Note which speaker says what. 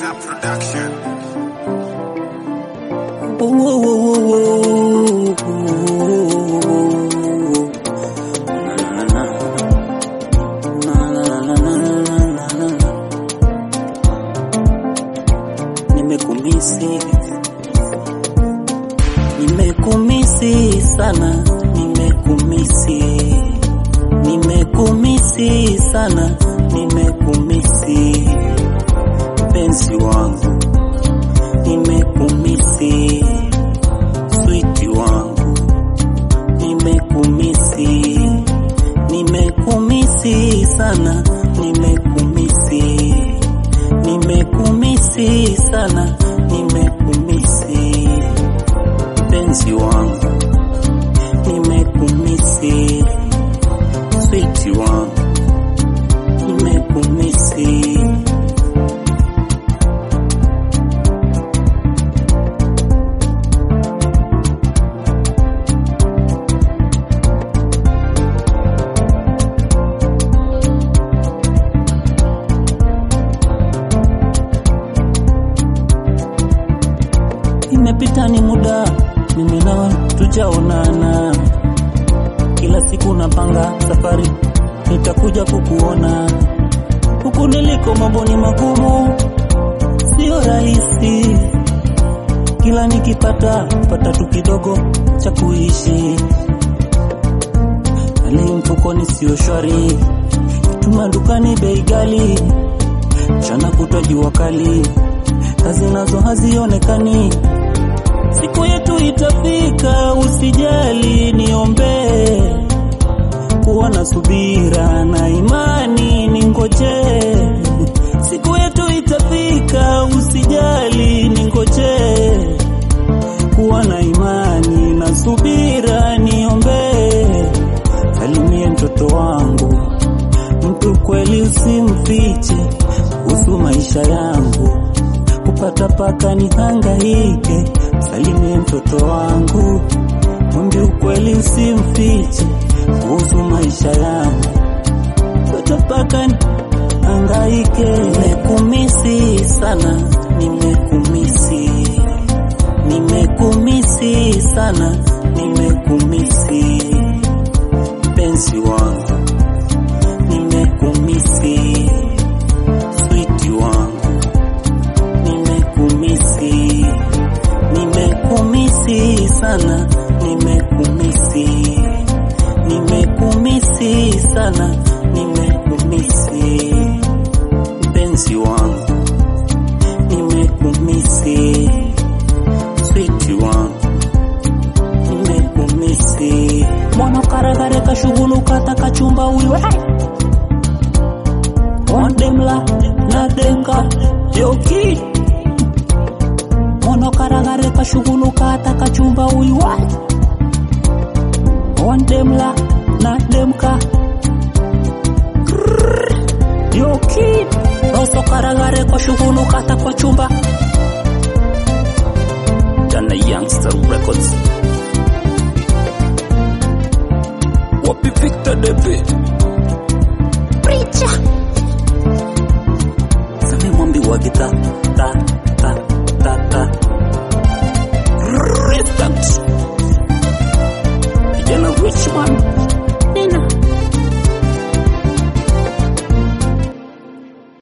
Speaker 1: Gangster Production.
Speaker 2: Nimekumisi, nimekumisi sana, nimekumisi, nimekumisi sana, nimekumisi mpenzi wangu, nimekumisi switi wangu, nimekumisi, nimekumisi sana, nimekumisi, nimekumisi sana, nimekumisi mpenzi wangu, nimekumisi switi wangu, nimekumisi Imepita ni muda, mimi nawe tujaonana. Kila siku napanga safari, nitakuja kukuona. Huku niliko mambo ni magumu, sio rahisi. Kila nikipata pata tu kidogo cha kuishi, hali mfukoni sio shwari, tuma dukani bei ghali, mchana kutwa jua kali, kazi nazo hazionekani. Siku yetu itafika, usijali, niombee kuwa na subira na imani, ningoje. Siku yetu itafika, usijali, ningoje kuwa na imani na subira, niombee. Salimie mtoto wangu, mtu kweli usimfiche kuhusu maisha yangu, kupata paka ni hangaike. Salimie mtoto wangu, mwambie ukweli usimfiche kuhusu maisha yangu, kupata paka ni hangaike. Nimekumisi sana, nimekumisi, nimekumisi sana, nimekumisi mpenzi wangu, nimekumisi switi wangu, nimekumisi, nimekumisi sana, nimekumisi, nimekumisi sana, nimekumisi mpenzi wangu, nimekumisi switi wangu, nimekumisi mwana karagare kashuguluka takachumba uiwe wandemla na denga yoki mwana karagare kashuguluka takachumba uiwe wandemla na demka yoki roso karagare kashuguluka takachumba Dana Youngster Records Wapi Victor Debe
Speaker 3: Preacher.
Speaker 2: Same mwambi wa gitaa